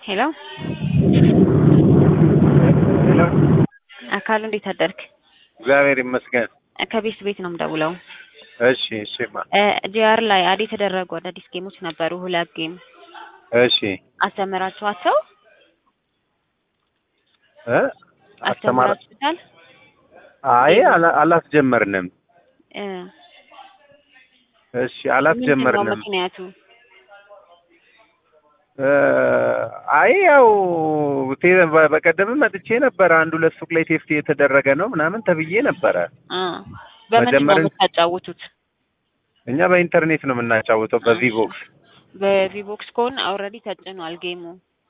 ሄሎ ሄሎ አካሉ እንዴት አደርክ? እግዚአብሔር ይመስገን። ከቤት ቤት ነው የምደውለው። እሺ እሺማ ጂአር ላይ አድ የተደረጉ አዳዲስ ጌሞች ነበሩ። ሁለት ጌም እሺ አስተምራችኋቸው እ አስተማር አስተምራችሁታል? አይ አላ- አላስጀመርንም። እ እሺ አላስጀመርንም። ምንድነው ምክንያቱ? እ አይ ያው ቴ- በ- በቀደምም መጥቼ ነበረ። አንድ ሁለት ሱቅ ላይ ቴስት የተደረገ ነው ምናምን ተብዬ ነበረ። አ በምንድን ነው መጀመሪያ- የምታጫውቱት? እኛ በኢንተርኔት ነው የምናጫውተው በቪቮክስ። በቪቦክስ ከሆነ ኦልሬዲ ተጭኗል ጌሙ።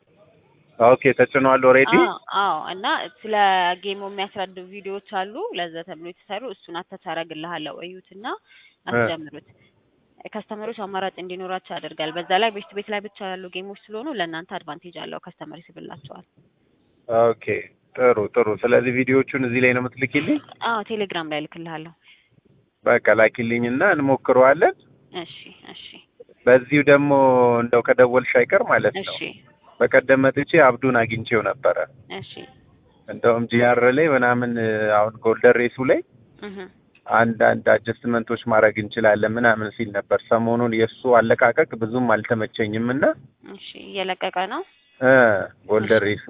ኦኬ ተጭኗል ኦልሬዲ። አዎ አዎ። እና ስለ ጌሙ የሚያስረዱ ቪዲዮዎች አሉ ለዛ ተብሎ የተሰሩ እሱን አታች አደርግልሃለሁ እዩትና አስጀምሩት። ከስተመሮች አማራጭ እንዲኖራቸው ያደርጋል። በዛ ላይ ቤት ቤት ላይ ብቻ ያሉ ጌሞች ስለሆኑ ለእናንተ አድቫንቴጅ አለው። ከስተመር ይስብላቸዋል። ኦኬ ጥሩ ጥሩ። ስለዚህ ቪዲዮቹን እዚህ ላይ ነው የምትልኪልኝ? አዎ ቴሌግራም ላይ እልክልሃለሁ። በቃ ላኪልኝና እንሞክረዋለን። እሺ እሺ በዚሁ ደግሞ እንደው ከደወልሽ አይቀር ማለት ነው እሺ በቀደም መጥቼ አብዱን አግኝቼው ነበረ። እሺ እንደውም ጂአር ላይ ምናምን አሁን ጎልደን ሬሱ ላይ እህ አንዳንድ አጀስትመንቶች ማድረግ እንችላለን ምናምን ሲል ነበር። ሰሞኑን የእሱ አለቃቀቅ ብዙም አልተመቸኝም እና እሺ እየለቀቀ ነው። እ ጎልደን ሬሱ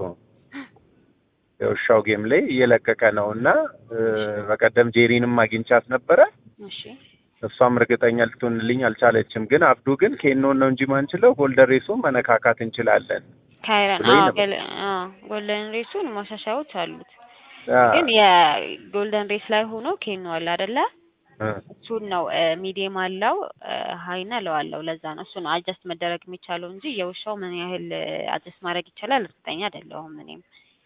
የውሻው ጌም ላይ እየለቀቀ ነው እና እ በቀደም ጄሪንም አግኝቻት ነበረ። እሺ እሷም እርግጠኛ ልትሆንልኝ አልቻለችም። ግን አብዱ ግን ኬኖን ነው እንጂ ማንችለው ጎልደን ሬሱን መነካካት እንችላለን። ካይረን ብሎኝ አዎ ነበር። ገል አዎ ጎልደን ሬሱን ማሻሻያዎች አሉት። አ፣ ግን የጎልደን ሬስ ላይ ሆኖ ኬኖ አለ አይደለ? እ፣ እሱን ነው ሚዲየም አለው ሀይና ለው አለው። ለዛ ነው እሱን አጀስት መደረግ የሚቻለው እንጂ የውሻው ምን ያህል አጀስት ማድረግ ይቻላል እርግጠኛ አይደለሁም። እኔም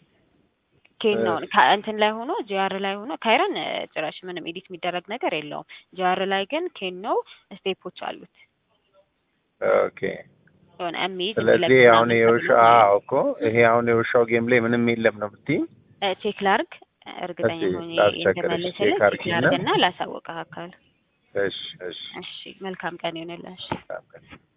ኬን ነው ከ- እንትን ላይ ሆኖ ጂአር ላይ ሆኖ ካይረን እ፣ ጭራሽ ምንም ኤዲት የሚደረግ ነገር የለውም። ጂአር ላይ ግን ኬን ነው ስቴፖች አሉት ኦኬ የሆነ የሚይዝ ስለዚህ አሁን የውሻ አዎ እኮ ይሄ አሁን የውሻው ጌም ላይ ምንም የለም ነው የምትይኝ? ቼክ ላርግ እርግጠኛ እስኪ ሆኜ ላስቸግርሽ፣ እንደመለስልህ ቼክ ቼክ አድርጊና። ላርግና ላሳወቅህ አካል እሺ እሺ እሺ መልካም ቀን ይሆንልህ እሺ በጣም